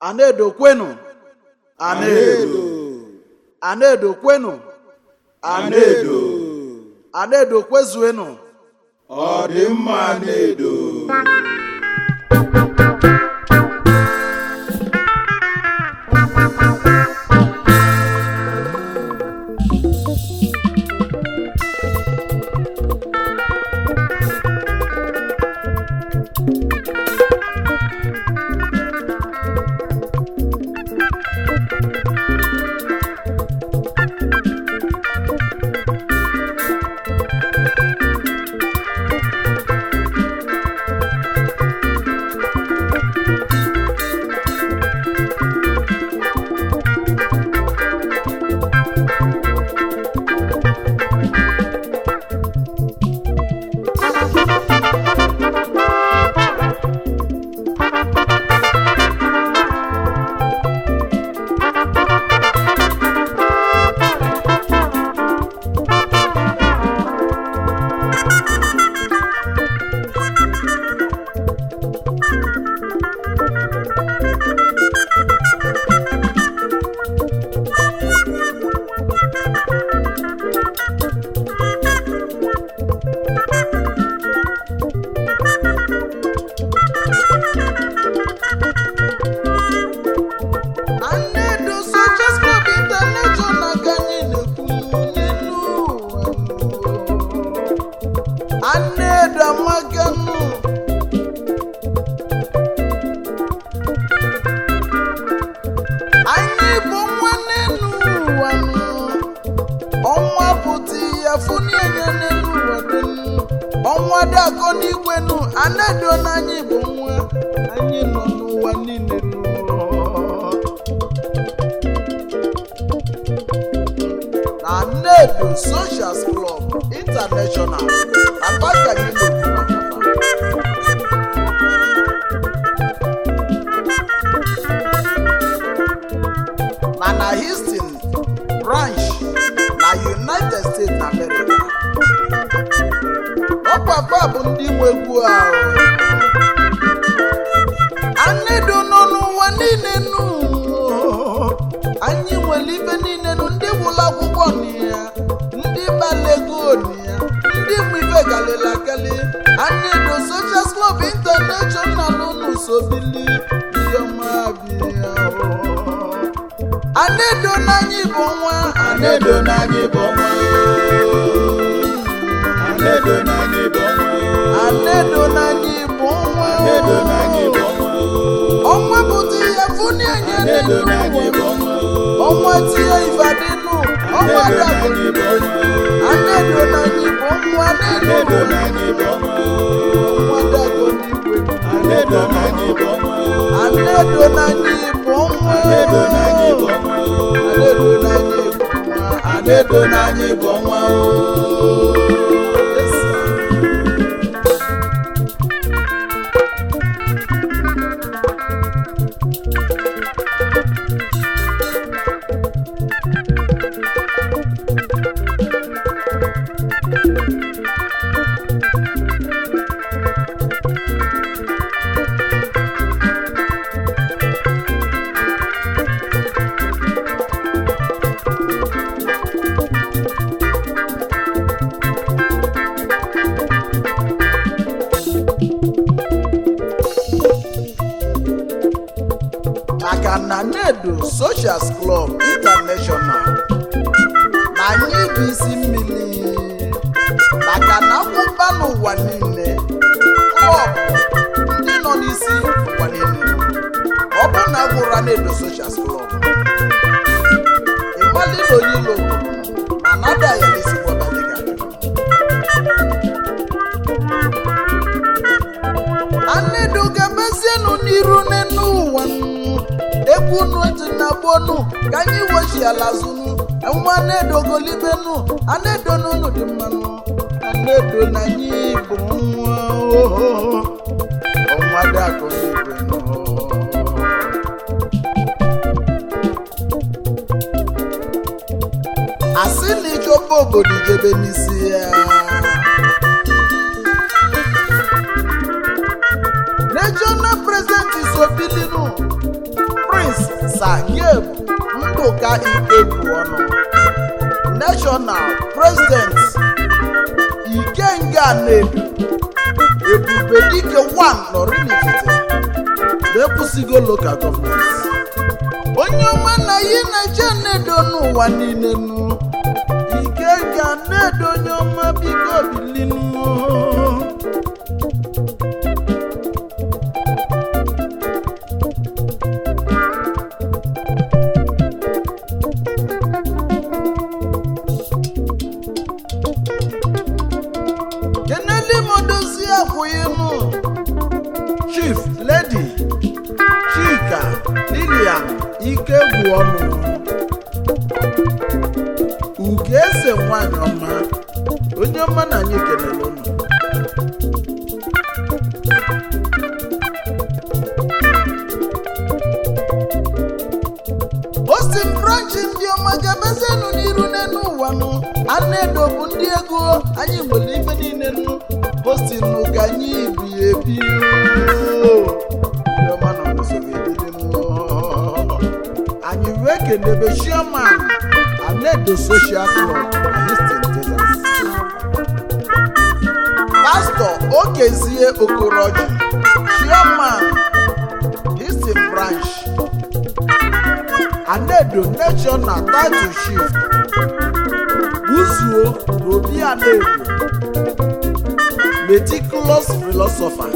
Anedo kwenu Anedo Anedo kwenu Anedo Anedo kwezuenu ọ dị mma Anedo Anedo Sochas Club International ka anyị na-ekwu n'elu ụwa Anedo amaganu anyị bụ nwa n'elu ụwa nụ. ọnwa pụta ya funienye n'elu ụwa dịnụ ọnwa dị akọ n'igwe nụ Anedo na anyị bụ nwa anyị nọ n'ụwa niile nụ. na Anedo Socials Club International agbakanyelo mana Houston branch na United States na America ọpapa bụ ndị nwe egwu ahụ Anedo nọ n'ụwa niile nụ anyị nwere ife niile nụ ndị gwụrụ akwụkwọ na ya ndị balego na ya ndị mụ ife galila akali Anedo Socials Club International unu sobili iheọma bịa Anedo n'anyị bụ nwa Anedo na anyị bụ nwa Anedo na anyị bụ nwa Anedo n'anyị bụ nwa Anedo na anyị bụ nwa ọnwa pụta ihe funi enye Anedo na anyị bụ nwa ọnwa tie ifadinu ọnwa Anedo na dagbo anyị bụ nwa Anedo n'anyị bụ nwa Anedo n'elu na anyị bụ nwa ọnwa dagbo n'igwe Anedo na anyị bụ nwa Anedo n'anyị bụ nwa Anedo na anyị bụ nwa Anedo n'anyị bụ nwa Anedo na anyị bụ nwa Yes, sir. maka na Anedo Socials Club International na anyị bụ isi mmiri maka na akwụba n'ụwa niile klọb ndị nọ n'isi ụwa niile ọ bụ na agwụrụ Anedo Socials Club ịmali na onye ilo ma nada ya n'isi gbọdaliga Anedo ga-emezienụ n'iru n'enu ụwa nụ. egwu unu ji na gbonu ka anyị wechi ala zụnụ nwa Anedo golibenu Anedo n'unu dị mmanụ Anedo na anyị bụ nwa ohoho ọnwa dị akọ n'igwe nụ. asị na ichọba obodo ijebe n'isi ya regional president isobilinu sageb ndụka ikegwu ọnụ national president ikenga nedu ebube dike 1 nọrinifite na-ekwusigo local government onye ọma na yi na-eche nnedo n'ụwa niile nụ ikenga nnedo onye ọma biko bilinu keneli modozi akwụghịnụ chief lady chika lilian ikegwu ọnụ uge eze nwanyị ọma onye ọma na anyị kelere unu ostin branch ndị ọma ga-emezienụ n'iru n'elu ụwa nụ ana-edo bụ ndị ego anyị nwere ife niile nụ ostin nụ ka anyị bi ebi oo. Ndị ọma nọ n'usoro ebili nụ. anyị wee kenebe chairman anedo social club na Houston, Texas. pastọ okezie okoroji chairman Houston branch anedo nation na title shift buzuo n'obi anedo meticulous philosopher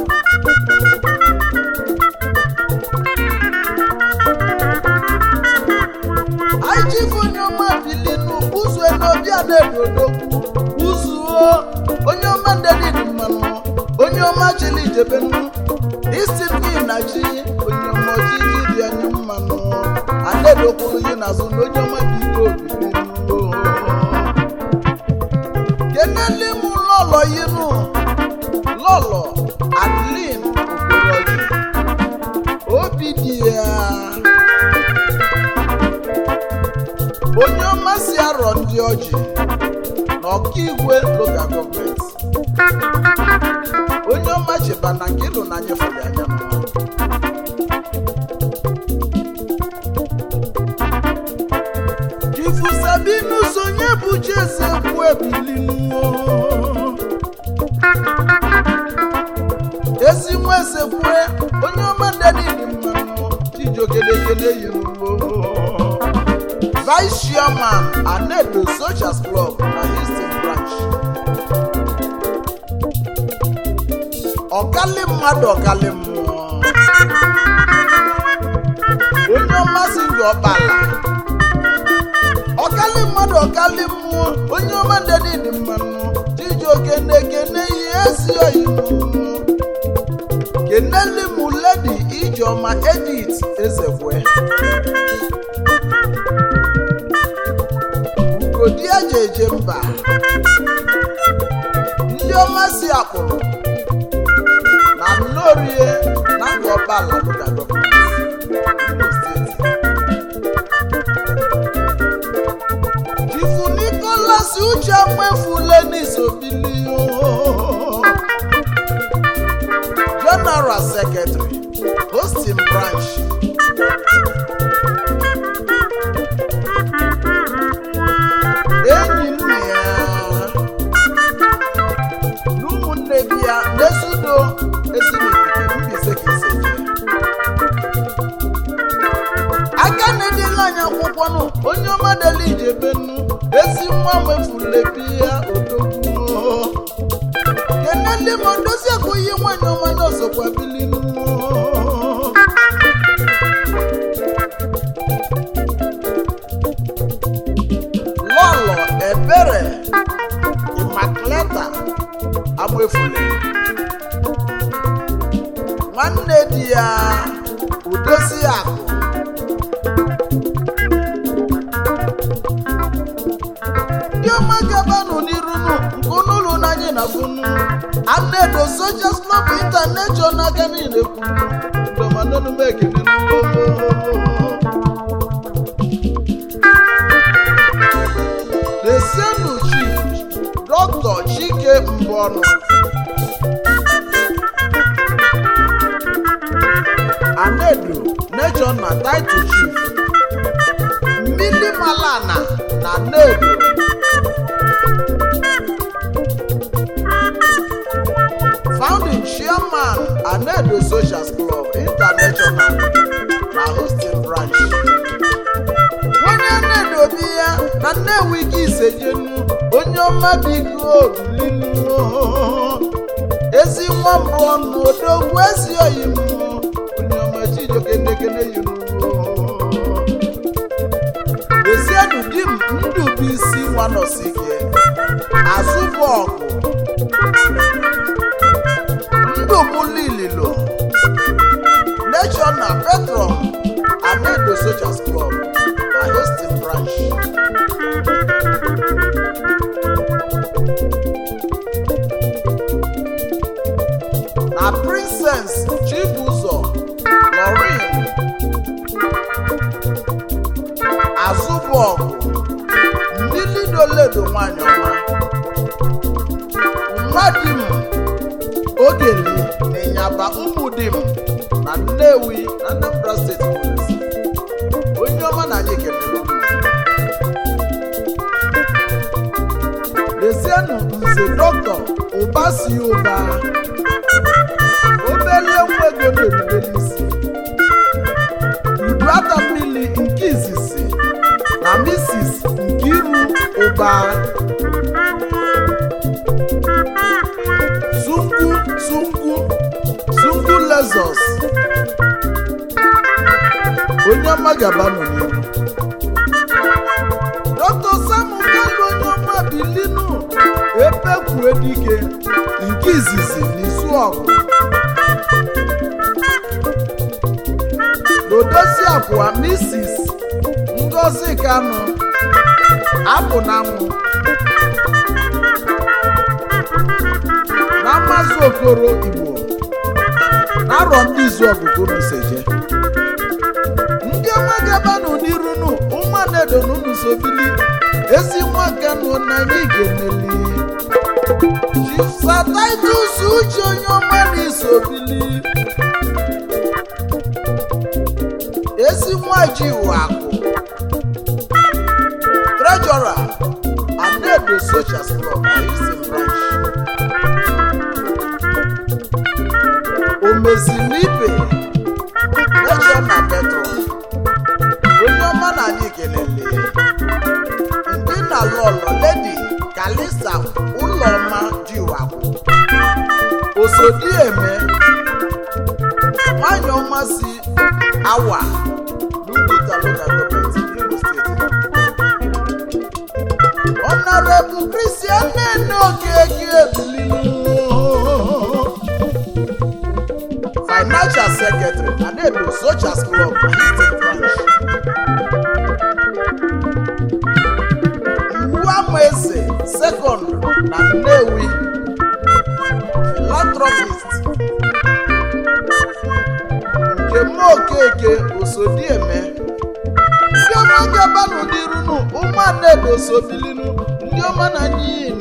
anyị jife onye ọma bilinu buzue n'obi anedo odogwu buzuo onye ọma ndedidi mmanụ onye ọma chili ijebenu isi mmiri na chi onye ọma ojiji dị anya mmanụ anedo kwuru yi n'azụ na onye ọma dị ike obilinu keneli m lọlọ yinu lọlọ adlin okoroji obi dị ya onye ọma si arọ ndị ọjị na ọkaigwe local gọọmenti onye ọma cheba na nke ịlụ na nyefere anya mma chifu sabinu sonye bụ chieze kwu ebilinu ezi nwa eze kwue onye ọma ndedidi mmanụ chijiokedekede yiruo vice chairman anedo socials club na houston branch ọkali mmadụ ọkali mmụọ onye ọmasị gị ọkpala ọkali mmadụ ọkali mmụọ onye ọma ndedidi mmanụ chijioke na-ekene ihe ezi oyibo keneli mụ ledi ijeọma edith ezekwe ugodi eji eje mba ndị ọma si akpụrụ na nnorie na ngọbala local government Imo steeti chifu nicholas uche nwefule n'isobili general secretary hosting branch enyi nna ya na ụmụnne bi ya na-esudo ezinụlọ mbise ka ise jee aka na-edela anyị akwụkwọ nụ onye ọma dela ijebenu ezi nwa nwefulebi ya odogwu keneli ma dozie akụghị nwanyị ọma n'ọzọkwa bilinu lọlọ ebere imakleta amụefule nwanne di ya udozi akụ ndị ọma gabanụ n'irunu nke ụnụụlọ n'anyị na funu anedo sojas club international aka niile kwunu ndọmanọnụm ekene desienu chief dọkịta chike mbọnụ anedo nature national title chief mmili malana na nedo founding chairman anedo socials club international na hosting branch onye anedo bi ya na nnewi gị isejenu onye ọma biko bilinu ezi nwa mbụ ọnụ odogwu ezi oyi m onye ọma chijokendekene yinugo ezienu di m ndụ bụ isi nwanọsike azụbụ ọgụ ndụ bụ lililo national patron anedo socials club na hosting branch na princess chibuzo lorin azụbọgụ mmilidoledo nwanyị ọma mmadim ogeli na ịnyaba ụmụdim na nnewi na anambra steeti polisi onye ọma na anyị kelere unu. lezienụ nze dọkịta ụbasi ụba obele nwa ego na-erubere isi uduata mmiri nke izizi na misis nkiru ụba zungu zungu zungu lezos onye ọma gaba nọ n'ihu dr samuel onye ọma bilinu epekwue dike nke izizi n'izu ọgụ n'odozi abụọ misis ngozi kanụ apụ na nwụ na mmazi okoro igbo na arọ ndị izu ọgụgụ n'useje ndị ọma gabanụ n'irunu ụmụanedo n'unu sobili ezi nwa kanụ na anyị ga-emeli jisataitus uche onye ọma na isobili ezi nwa ji akụ trejọra anedo socials club na houston branch omezilibe national petro onye ọma na anyị kelele ndị na lọlọ ledi kalisa ụlọma jiwakwu osodieme nwanyị ọma si awa n'ugwuta local government imo steeti ọnọrebụ kristian nene okeke ebililu financial secretary anedo socials club na eastern branch iwu ama eze second na nnewi philanthropist nke mma okeke osodieme ndị ọma gabanụ n'irunu ụmụanedo sobilinu ndị ọma na anyị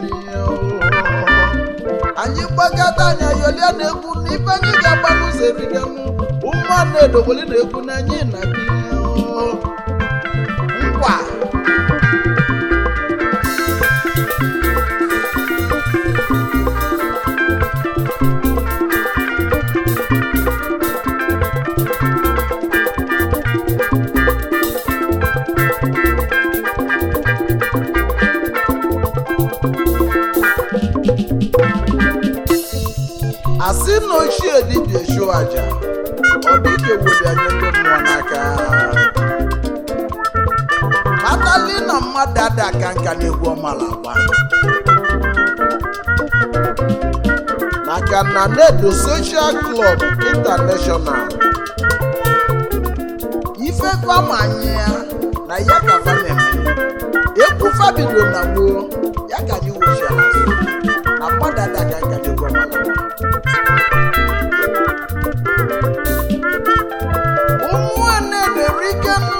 anyị gbagada anya yolia na egwu n'ife anyị ga-agba n'ụzọ eriganu ụmụanedo weli na egwu na anyị na nkwa asị na ochie dibịa chụọ aja ọ bụ ike wuli anya ndị mmụọ n'aka kpatali na mmadụ ada aka nka na-egwu ọmala agba maka na nedo social club international ife fama anyị ya na ya ka fa na-eme egwu fabido na gboo ya ka anyị wochiala azụ na mmadụ ada aka nka na-egwu ọmala agba ụmụnne na-eri ike nụ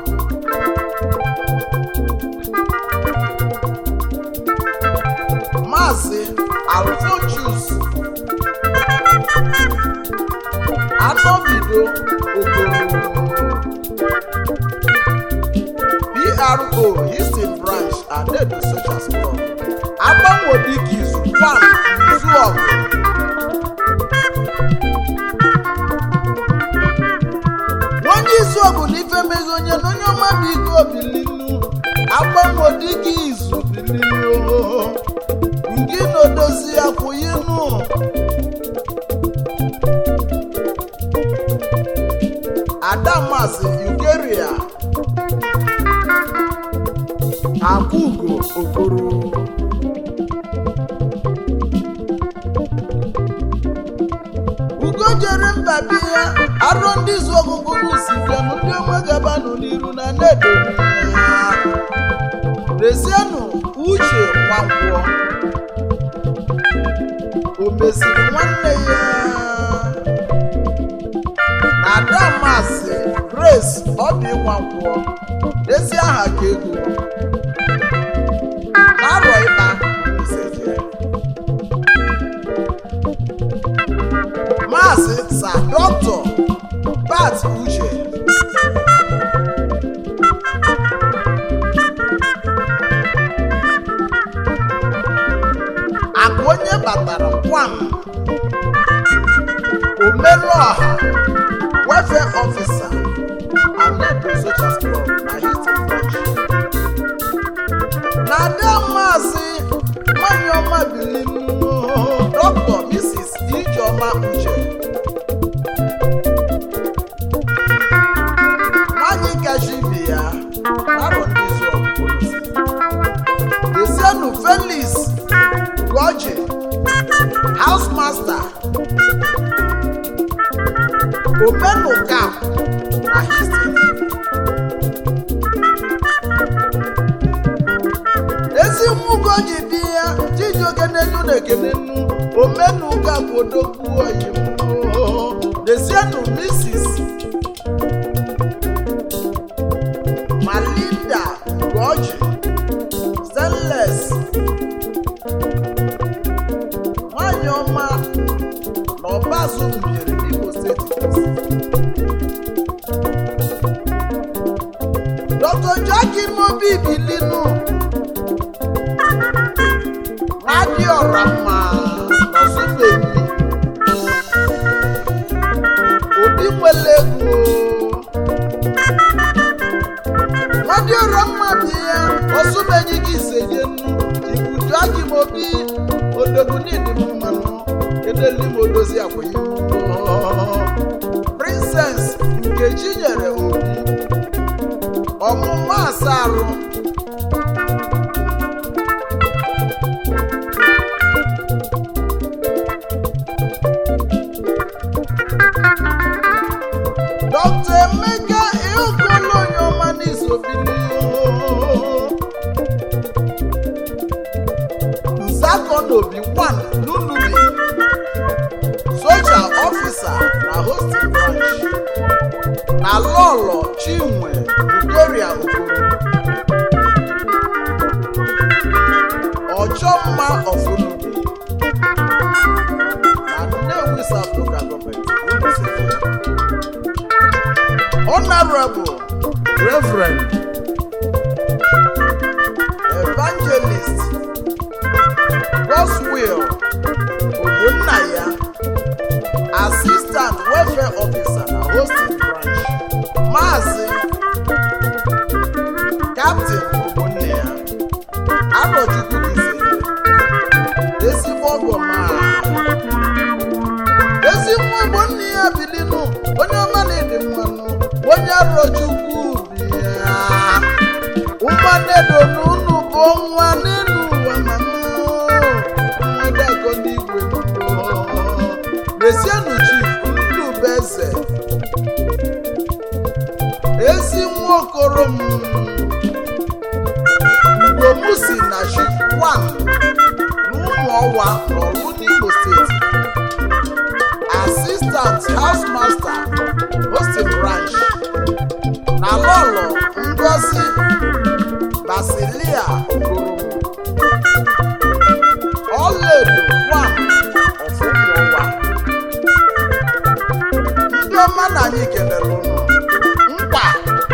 maazị alfonchus anọbido okoro PRO Houston Branch Adedo Socials Club agbanwodika izu kwam izu ọgụ onye izu ọgụ na ife mezi onye na onye ọma bụ ike obilinu agbanwodika izu bilinu ngị na odozi akwụyinu adamasi ugeria akwugo okoro ugo jere mba bi ya arọ ndị zu ọgụgụ n'usi bịanụ ndị onwe gabanụ n'iru na na-edobi ya rezienụ uche nwankwọ o meziri nwanne ya na adamasị grace obi nwankwọ ezi aha ka ego na-arọ ịkpa isezie. maazị sa dọkịta bat uche akụ onye batara kwam omelụọha welfare officer anedo social club na Houston branch na ada maazị nwanyị ọma bilinu dr mrs ijeọma uche nwanyị kacha ibe ya arọ ndị izu ọgụgụ desienu felix goji house master omenuka na Houston ezi mmụgo ji dị ya chijioke n'elu na ekene nnu omenuka kwodogwu oyimbo desienu mrs malinda goji stainless nwanyị ọma na ọbazụ mmiri n'Imo steeti dr joaquin mobi bilinu nwadịọra mma n'ọsụbeghị obi nwere ego nwadịọra mma bụ ya ọsụbeghị gị isejenu ibu joaquin mobi odogunidi mmanụ kedeli m odozi akwenye princess nkechi nyere obi ọmụma asarụ dr emeka ịhụgolo onye ọma n'isobili nzakonobi 1 lulubi soja ọfisa na hosting branch na lọlọ chinwe ugoria okoro ọchọmma ọfụnubi na nnewi south local government Imo State. honorable reverend evangelist Boswell Ogbonnaya assistant welfare officer na hosting branch Maazị Captain Ogbonnaya Arọchukwu Kisere ezigbo ọgọ ma ezigbo Ogbonnaya bilinu onye ọma na-ede mmanụ onye Arọchukwu bi ya ụmụnnedo n'unu bụ nwa n'elu ụwa mama mmadụ n'igwe Mezienụ chief Ndubeze ezi nwa okoro m Ugom si na chi wan n'ụmụ ọwa n'ọrụ n'Imo steeti assistant house master hosting branch na lọlọ ngozi basilia okoro ọlaedo wan ọfụmụwa ndị ọma na anyị kelere ụnụ mkpa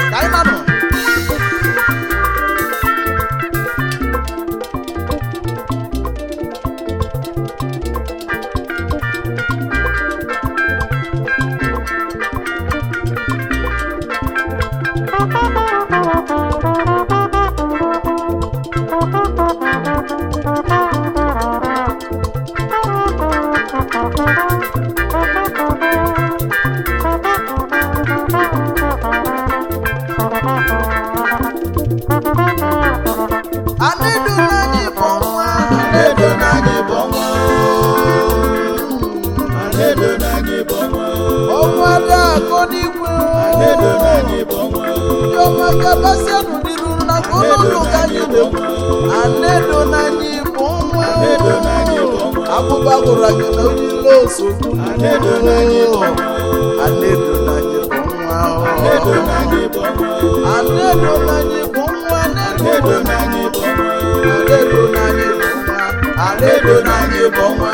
gabasianụ n'iru na ka ụlọ ka anyị na-ekwu anedo na anyị bụ nwa Anedo na anyị bụ nwa. abụba gwụrụ anyị na onye ile osogbu Anedo na anyị bụ nwa. anedo na anyị bụ nwa Anedo na anyị bụ nwa. anedo na anyị bụ nwa Anedo na anyị bụ nwa. anedo na anyị bụ nwa Anedo na anyị bụ nwa.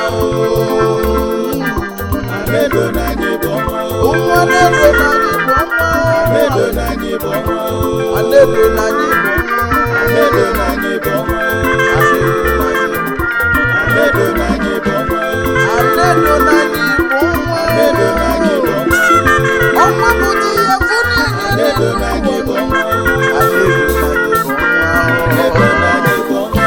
Anedo na anyị bụ nwa. nwa anedo na anyị bụ nwa Anedo na anyị bụ nwa. anedo na anyị bụ nwa Anedo na anyị bụ nwa. Anedo na anyị bụ nwa. anedo na anyị bụ nwa Anedo na anyị bụ nwa. ọnwa bụ di ya fụ na-enye Anedo na anyị bụ nwa. anedo na anyị bụ Anedo nwa na anyị bụ nwa.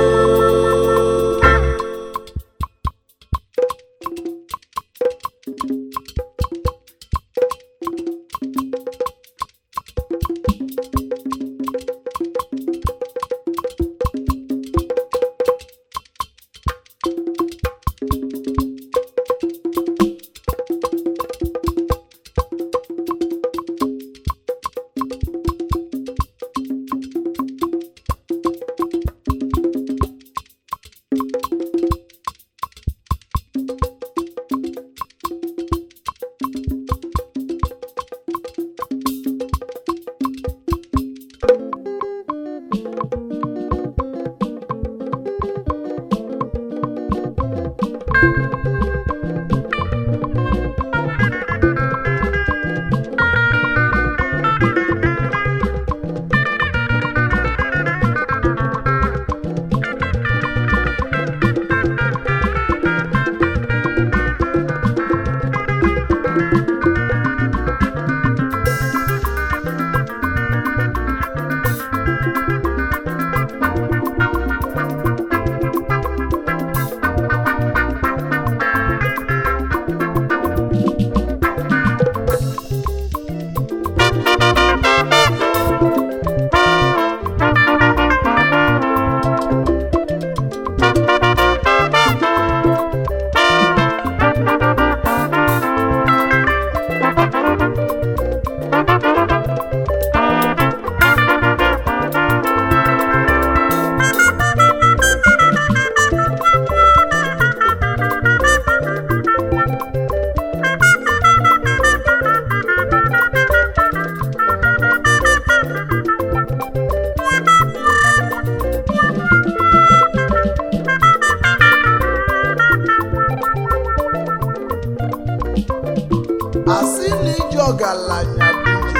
asị na iji ọgaranya bụ iji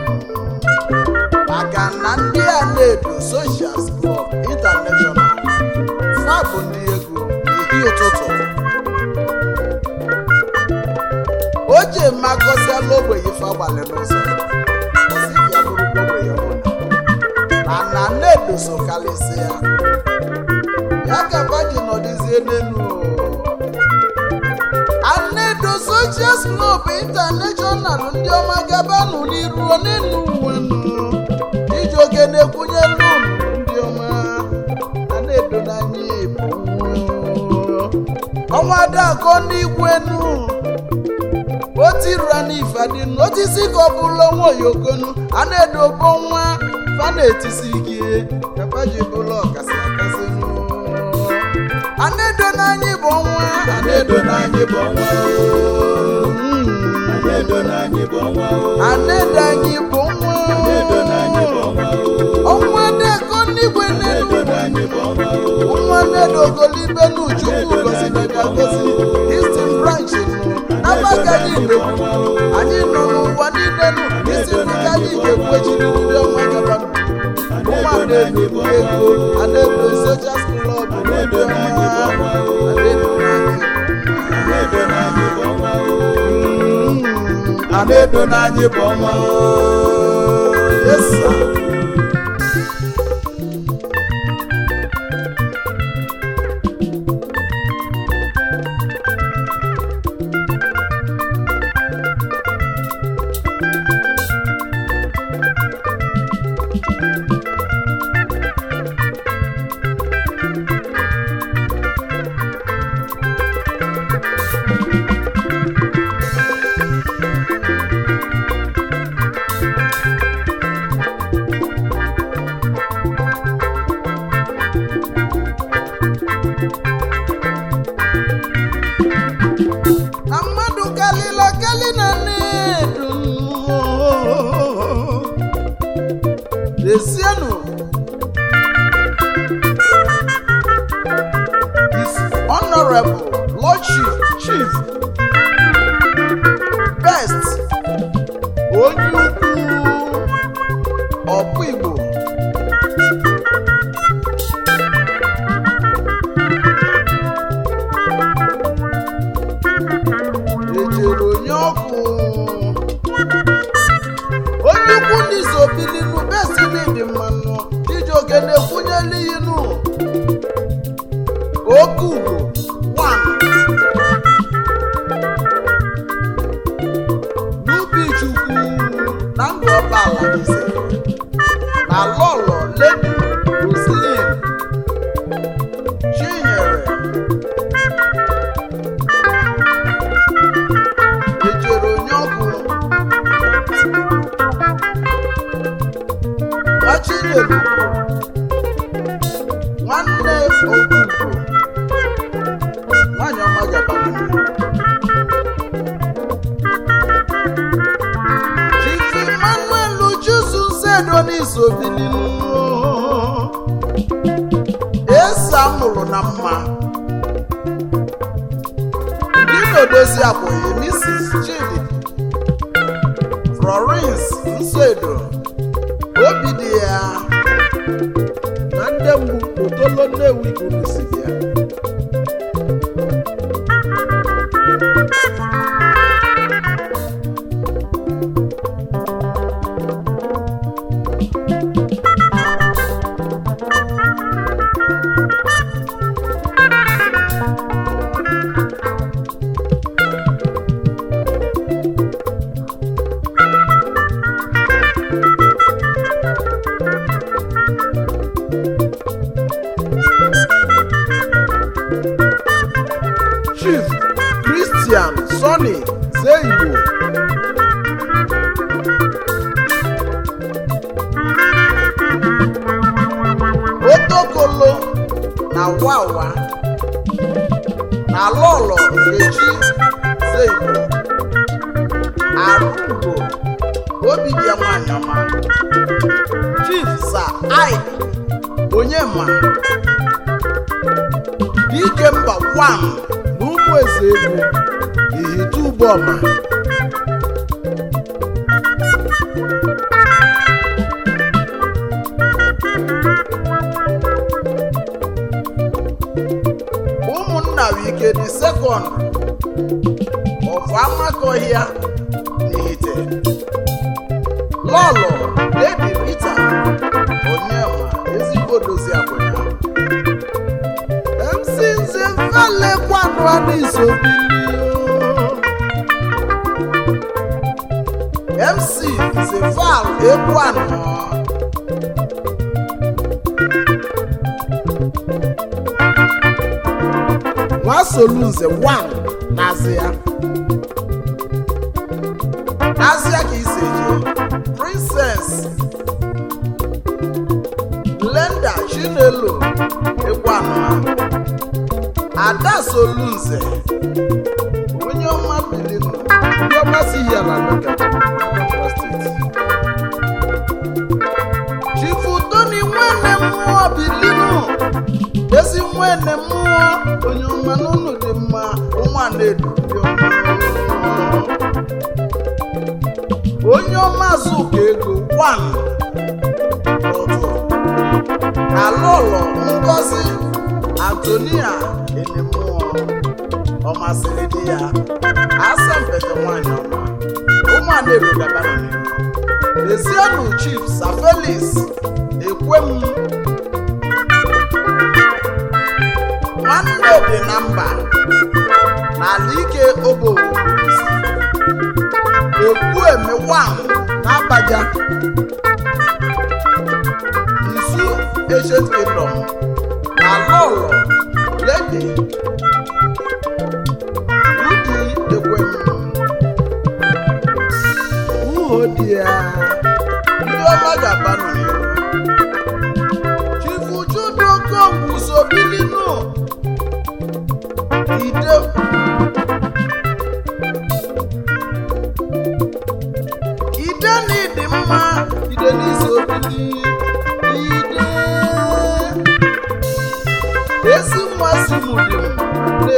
ego maka na ndị a na-edo Socials Club International fa bụ ndị ego ehi ụtụtụ o ji makọsiala ogbenye ife agbalị n'ụzọ ọsị ka ya bụrụ ogbenye ọbụla mana na-edo so karịsịa ya ka ba ji nọdịzie n'elu anedo Socials Club International ndị ọma gabanụ n'iru n'elu uwenụ iji oge na-ekwunye n'ụlọ ndị ọma anedo n'anya bụ ọnwa adakọ n'igwenu otirura n'ifadinu otisi ka ọ bụrụ onwe oyokonu anedo bụ nwa fa na-etisi ike kapa ji bụrụ ọkasị akasị nụ anedo n'anya bụ nwa Anedo na anyị bụ nwa. Mm. Anedo na anyị bụ nwa. anedo anyị bụ nwa Anedo na anyị bụ nwa. ọnwa deko n'igwe n'elu Anedo na anyị bụ nwa. nwa nedo ogolibe n'uchukwu gozidebe gozi Eastern branch nụ n'agbagadi igbo anyị nọ n'ụwa niile nụ isi ndịka anyị ga-ekwu echiri ndị ọma gaba nwa na-ebu ego anedo Socials Club ndị ọma anedo n'anyị Anedo na anyị bụ nwa. Mm. Anedo na anyị bụ nwa. Yes, sir. Desienu His Honorable Lordship Chief Best onye ukwu ọkpụ Igbo ejere onye ọkụ onye ukwu ndị so bilinu besi n'ịdị mmanụ Chijioke na-ekwunyela inu oke ugbo one n'ubi chukwu na ndụ ọbala ise na lọlọ ledi roslin chinyere ejere onye ọkụ gbachinyere nwanne okwukwu nwanyị ọma gabara Chief Emmanuel Uchuzu Sedonis Obilinu ese amụrụ na mma ndị na-edozi akwụghị Mrs. Chidi Florence Nsedo obi dị ya na ndị mgbu otolo Nnewi kwuru si ya Chief Christian Sonny Zeigbo Otokolo na Wawa na Lọlọ Nkechi Zeigbo Arụgo Obibia nwanyị ọma Chief Sir Ike Onyema Dike mba wam na ụmụ eze egwu ihite ụgbọma ụmụnna wike dị sekọnd ọfụ amakọhịa n'ihite lọlọ ledi rita onyema ezigbo dozi akwụnya MC Nze Fale kwanu Anis Obilio. MC Nze Fal Ekwanu. Nwa Solu Nze Wan n'Azịa. N'Azịa ka isi eje. Princess Glenda Chinelo Ekwanu. ada solunze onye ọma bilinu ndị ọma si ya na Loga, Anambra steeti chifu toni nwene mmụọ bilinu ezi nwene mmụọ onye ọma n'ụlọ dị mma ụmụanedu dị ọma onye ọma zụka ego wan ụtụ alụlọ ngozi antonia enemụọ ọ masịrị di ya asempete nwanyị ọma ụmụada erugabara n'ihu lezienụ chief sir felix ekwem nwanne dị na mba n'ala ike obowo ekwu emewam n'abaja isu ancient kingdom na lọlọ lady udi ekwem uho dị ya ndị ọma ga-aba nọ n'ihu chifu chudokongu sobilinu ide ide na ịdị mma ide n'iso obili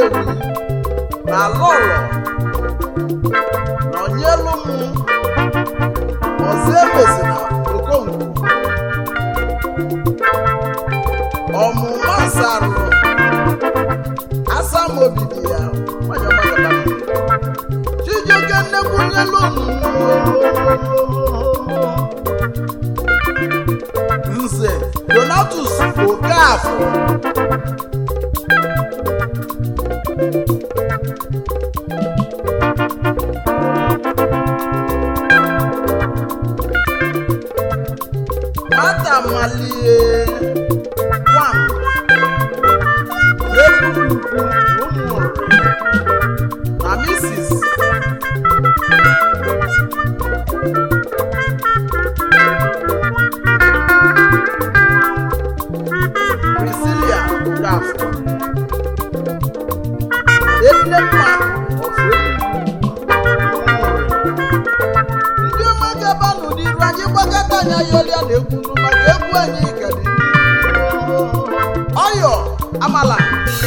nnewi na lọlọ nọnyelu m ọzọ emezina okonkwo ọmụma sarụ asamobidi ya nwanyị ọma gaba chijioke nnekwunyelu nze donatus okafọ nwata malie nwam n'ebulukwu ụmụnri na misis Priscilia Okafọ Enne mma of ndị ọma gaba n'ụdịru anyị gbakọta anya yọlịa na egwu nụ maka egwu anyị ka dị n'ihu. ọyọ amala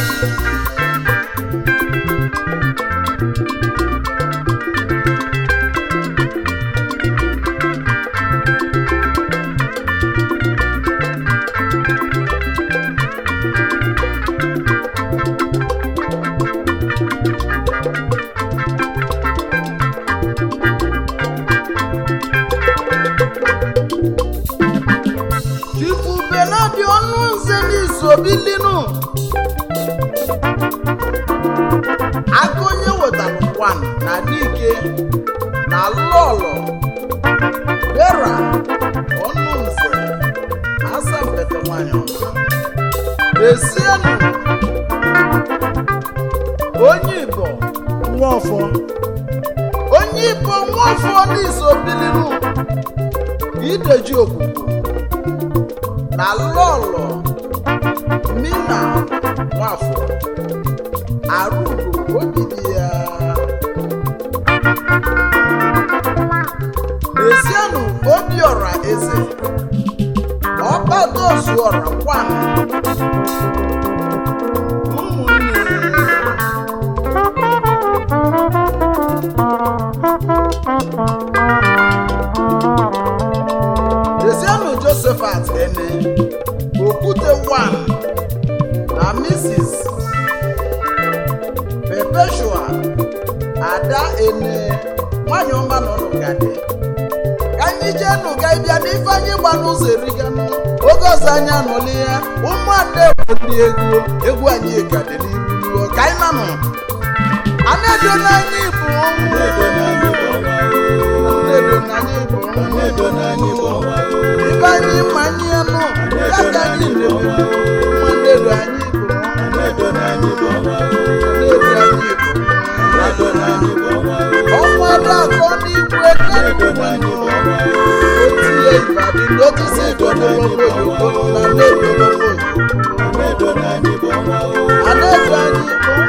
Chifu Benadi ọnụ nze n'iso bilinu aka onye wetara kwan na dike na lọlọ bera ọnụ nze asa mpete nwanyị ọma desienu onye Igbo nwafọ onye Igbo nwafọ n'iso bilinu ideji okwukwu na lọlọ mina nwafọ arụgo ogidi ya n'ezienụ obiọra eze ọkpadozuọra kwan ụmụnne Desienu Josephat Ene, Okwute One na Mrs. Perpetua Ada Ene, nwanyị ọma nọ n'ụgadị. Ka anyị jee n'ụga ịbịa n'ife anyị gba n'ụzọ eriganụ. Oge ọzọ anyị anọli ya, ụmụada bụ ndị egwu, egwu anyị ka dị n'iru. Ka anyị nanụ. A na-edo n'anya Igbo. Anedo n'anyị bụ ọnwa Na-edo n'anya Igbo. Anedo n'anyị bụ ọnwa Ibe anyị ma anyị anụ, ya ka anyị na-eme. Nwanne do anyị Igbo. Anedo n'anyị bụ ọnwa Ndedo anyị Igbo. Anedo n'anyị bụ ọnwa Ọnwa dị akọ n'igwe Anedo n'anyị bụ ọnwa otinye Ibadan n'otisi Igbo n'ologbo Igbo na ndedo n'ologbo Igbo. Anedo n'anyị bụ ọnwa Anaedo anyị Igbo.